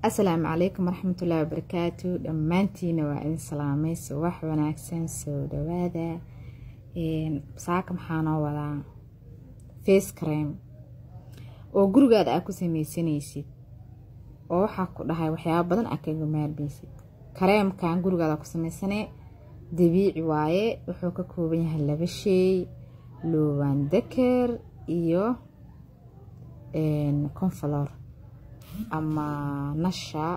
asalaamu calaykum waraxmatullaahi wabarakaatu dhammaantiina waa idin salaamay subax wanaagsan soo dhawaada saaka maxaa noo wadaa face crime oo gurigaada aad ku sameysanaysid oo waxaa ku dhahay waxyaaba badan aad kaga maarmaysid kareemkan gurigaada ku sameysanee dabiici waaye wuxuu ka kooban yahay laba sheey looban daker iyo conflor ama nasha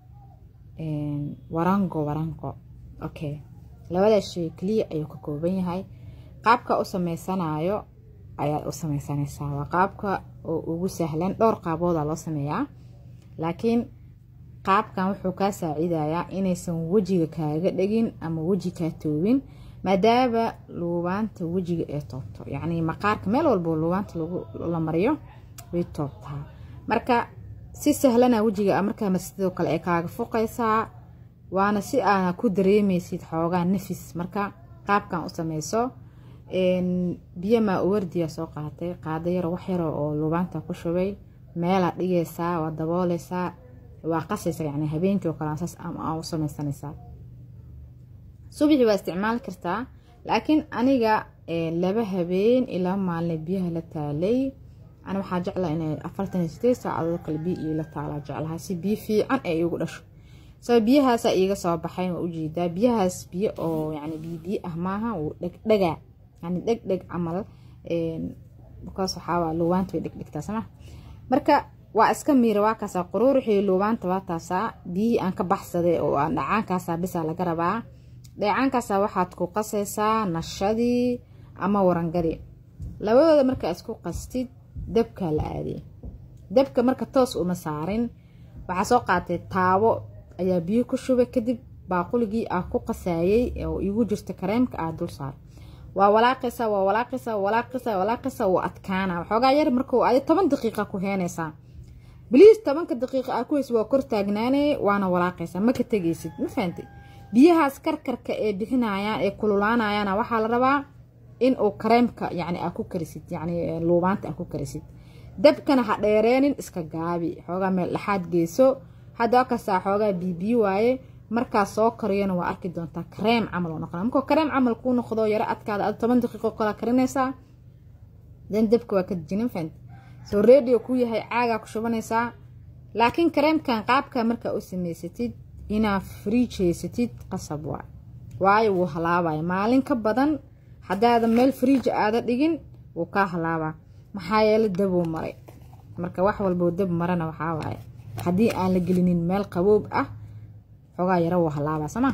warango warango okay labadaas shay keliya ayuu ka kooban yahay qaabka u sameysanayo ayaad u sameysanaysaa waa qaabka oo ugu sahlan dhowr qaabooda loo sameeyaa laakiin qaabkan wuxuu kaa saacidayaa inaysan wejiga kaaga dhegin ama weji kaa toobin maadaama luubaanta wejiga ee toobto yacni maqaarka meel walbo luubaanta la mariyo way toobtaa marka si sahlana wejiga markaa sidoo kale ay kaaga fuqaysaa waana si aana ku dareemaysid xoogaa nafis marka qaabkan u sameyso biyamaa uwardiya soo qaatay qaado yaro wax yaro oo luubaanta ku shubay meelaad dhigaysaa waa dabooleysaa waa qasaysa yani habeenkii oo kale saas aa u sameysanaysaa subaxii waa isticmaali kartaa laakiin aniga laba habeen ilaa maalin biyaha la taalay ani waxaa jeclaa inay afartan iyo sideed saacadood kale biyo iila taalaa jeclaha si biyo fiican ay igu dhasho saba biyahaasa iiga soo baxay waa ujeedaa biyahaas biyo oo yani biyo biyo ah maaha wuu dhegdhegaa yani dheg dheg camal bakaas waxaa luubaanta way dhegdhegtaa sama marka waa iska miira waa kaasaa quruuruxii luubaanta waa taasaa biyihii aan ka baxsaday oo aan dhacaankaasaa bisaa laga rabaa dheecaankaasa waxaad ku qasaysaa nashadii ama warangadii labadooda markaa isku qastid dabkaa la aadiyay dabka marka toos uma saarin waxaa soo qaatay taabo ayaa biyo ku shubay kadib baaquligii aa ku qasaayay oo igu jirta kareemka aa dul saar waa walaaqaysaa waa walaaqaysaa walaaqaysaa walaaqaysaa waa adkaana waxoogaa yar markuu adi toban daqiiqa ku heenaysaa biliis tobanka daqiiqa aa ku haysa waa kor taagnaanay waana walaaqaysaa ma ka tegaysid ma fahantay biyahaas karkarka ee bixinayaan ee kululaanayaana waxaa la rabaa in uu kareemka yani aa ku karisid yani luubaanta aa ku karisid dabkana ha dheereenin iska gaabi xoogaa meel dhexaad geyso hadda kastaa xoogaa biibiyi waaye markaa soo kariyana waa arki doontaa kareem camal oo noqona markuu kareem camal kuu noqdo yaro adkaada ad toban daqiiqo kala karinaysaa dan dabka waa ka dejinin fant soo radio kuu yahay caagaa ku shubanaysaa laakiin kareemkan qaabka markaa u samaysatid inaa friij haysatid qasab waa waayo wuu halaabaya maalin ka badan haddaadan meel friija aada dhigin wuu kaa halaabaa maxaa yeele dabuu maray marka wax walboo dab marana waxaa waaye haddii aan la gelinin meel qaboob ah xoogaa yaro wuu halaabaa sooma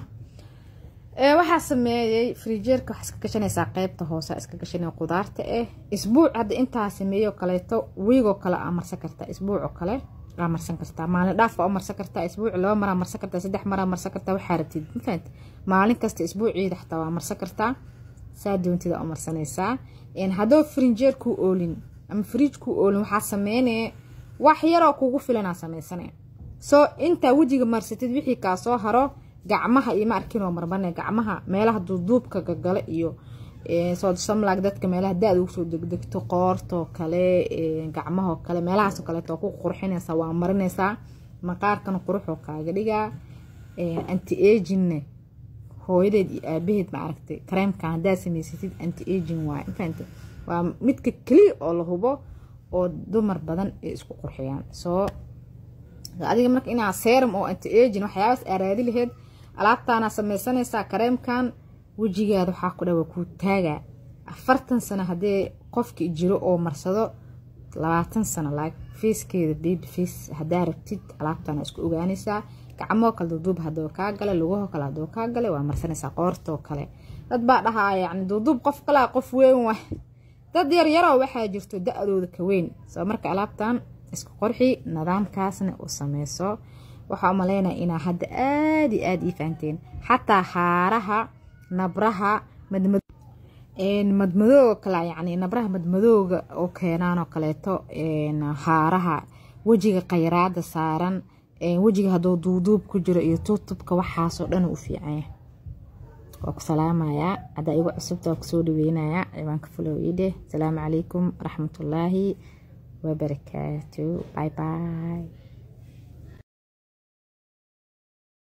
waxaa sameeyey frijeerka waxaa iska gashanaysaa qeybta hoose iska gashanay qudaarta ah isbuuc hadda intaa sameeyo kaleeto wiigoo kale aa marsan kartaa isbuuc oo kale aa marsan kartaa maalin dhaaf waa u marsan kartaa isbuuc laba maraa marsan kartaa saddex maraa marsan kartaa waxaa rabtid mafahant maalin kasta isbuuciida xataa waa marsan kartaa saa doontida u marsanaysaa haddoo frinjeer kuu oolin ama friij kuu oolin waxaa sameynaya wax yaroo kugu filanaa sameysana soo intaa wejiga marsatid wixii kaa soo haro gacmaha iyo ma arkinoo marmane gacmaha meelaha duuduubka gagale iyo sosamlag dadka meelaha da-da ugu soo degdegto qoortoo kale gacmahoo kale meelahaasoo kaleeto ku qurxinaysaa waa marinaysaa maqaarkana quruxoo kaaga dhigaa anti aginne hooyadeed iyo aabaheed ma aragtay kareemkan haddaad samaysatid anti aging waay mafahante waa midka keliya oo la hubo oo dumar badan ay isku qurxiyaan soo adiga marka inaa serum oo anti aging waxyaabaas aaraadi laheyd alaabtaana sameysanaysaa kareemkan wejigaada waxaa ku dhawa kuu taagaa afartan sano haddii qofki jiro oo marsado labaatan sano laag feeskeeda baby face haddaa rabtid alaabtaana isku ogaanaysaa gacmoo kale duuduub haduu kaa gale lugahoo kale haduu kaa gale waa marsanaysaa qoortoo kale dad baa dhahaa yani duuduub qof kalea qof weyn wa dad yaryaroo waxaa jirto da-dooda ka weyn soo marka alaabtan isku qorxi nidaamkaasna u sameyso waxaa umaleynaya inaa hadda aada iyo aada ii fahanteen xataa haaraha nabraha madmadooga kale yani nabraha madmadooga oo keenaanoo kaleeto haaraha wejiga khayraada saaran wejiga hadduu duuduub ku jiro iyo tuutubka waxaasoo dhan u fiicanya waa ku salaamayaa haddaa igu cusubta waa kusoo dhaweynayaa ciwaanka fulow iidheh asalaamu calaykum waraxmatullaahi wabarakaatu bye bye